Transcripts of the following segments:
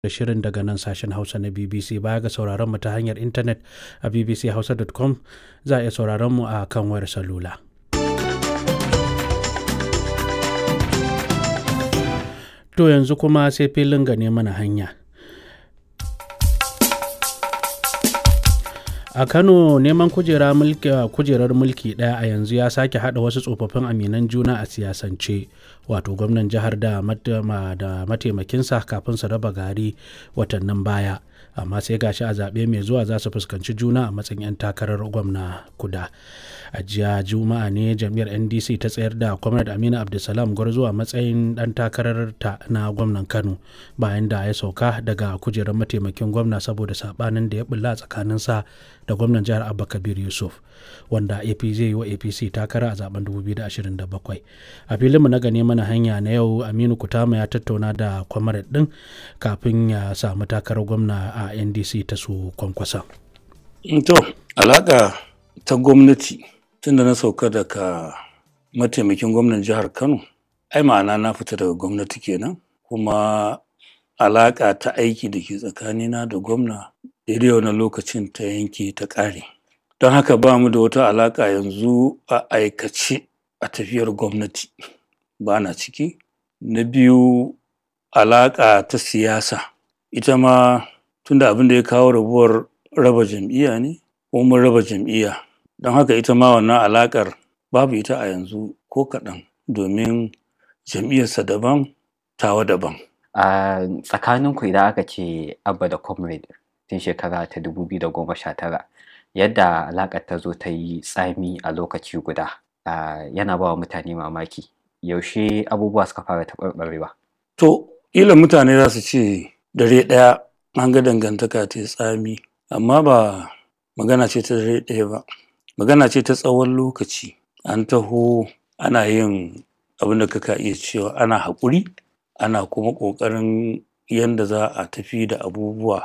da shirin daga nan sashen Hausa na BBC baya ga sauraron mu ta hanyar intanet a bbchausa.com za a iya sauraron mu a kan wayar salula. To yanzu kuma sai filin gane mana hanya. a kano neman kujera mulki kujerar mulki daya a yanzu ya sake hada wasu tsofaffin aminan juna a siyasance wato gwamnan jihar da mataimakinsa kafin su raba gari watannin baya amma sai gashi a zaɓe mai zuwa za su fuskanci juna a matsayin 'yan takarar gwamna kuda a jiya juma'a ne jam'iyyar ndc ta tsayar da kwamnat aminu abdulsalam gwarzo a matsayin dan takarar ta na gwamnan kano bayan da ya sauka daga kujerar mataimakin gwamna saboda sabanin da ya bulla tsakaninsa da gwamnan jihar abba kabir yusuf wanda ap zai yi wa apc takara a zaben 2027 a filinmu na gane mana hanya na yau aminu kutama ya tattauna da kwamarat din kafin ya samu takarar gwamna a ndc ta su kwankwasa to alaka ta gwamnati tun da na sauka daga mataimakin gwamnan jihar kano ai ma'ana na fita daga gwamnati kenan kuma alaƙa ta aiki da ke tsakanina da gwamna daidai wani lokacin ta yanke ta ƙare don haka ba mu da wata alaƙa yanzu a aikace a tafiyar gwamnati ba na ciki na biyu alaƙa ta siyasa ita ma tunda abin da ya kawo rabuwar raba jam'iyya ne ko mun raba jam'iyya don haka ita ma wannan alaƙar babu ita a yanzu ko kaɗan domin jam'iyyarsa daban tawa daban a tsakaninku idan aka ce abba da comrade tun shekara ta 2019 yadda alaƙar ta zo ta yi tsami a lokaci guda yana ba wa mutane mamaki yaushe abubuwa suka fara taɓarɓarewa to ila mutane za su ce dare ɗaya an ga dangantaka ta tsami amma ba magana ce ta dare ɗaya ba magana ce ta tsawon lokaci an taho ana yin abin da kaka iya cewa ana haƙuri ana kuma ƙoƙarin yadda za a tafi da abubuwa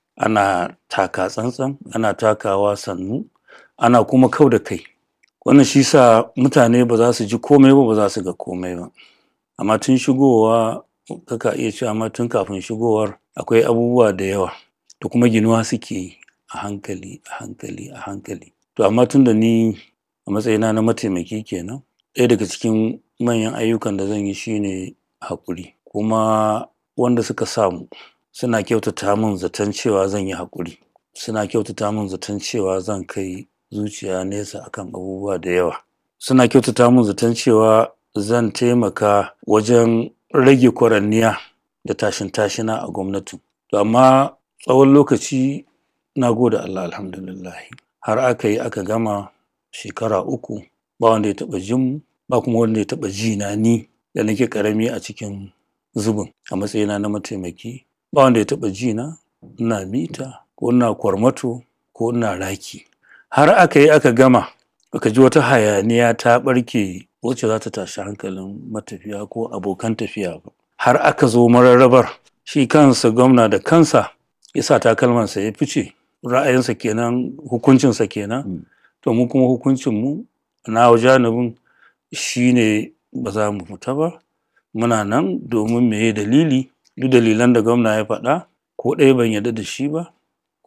ana taka tsantsan ana takawa sannu ana kuma kau da kai wannan shi sa mutane ba za su ji komai ba ba za su ga komai ba amma tun shigowa kaka iya cewa amma tun kafin shigowar akwai abubuwa da yawa da kuma ginuwa suke yi a hankali a hankali a hankali to amma tun da ni a matsayina na mataimaki kenan ɗaya daga cikin manyan ayyukan da zan yi shine haƙuri kuma wanda suka samu suna kyautata min zaton cewa zan yi haƙuri suna kyautata min zaton cewa zan kai zuciya nesa akan abubuwa da yawa suna kyautata min zaton cewa zan taimaka wajen rage kwaranniya da tashin tashina a gwamnatin to amma tsawon lokaci na gode Allah alhamdulillah har aka yi aka gama shekara uku ba wanda ya taɓa jin mu ba kuma wanda ya taɓa ji na ni da nake ƙarami a cikin zubin a matsayina na mataimaki ba wanda ya taɓa ji na ina mita ko ina kwarmato ko ina raki har aka yi aka gama aka ji wata hayaniya ta ɓarke wacce za ta tashi hankalin matafiya ko abokan tafiya ba har aka zo mararrabar shi kansa gwamna da kansa ya sa takalmansa ya fice ra'ayinsa kenan hukuncinsa kenan to mu kuma hukuncinmu na janibin shi ne ba za mu fita ba muna nan domin meye dalili duk dalilan da gwamna ya faɗa ko ɗaya ban yarda da shi ba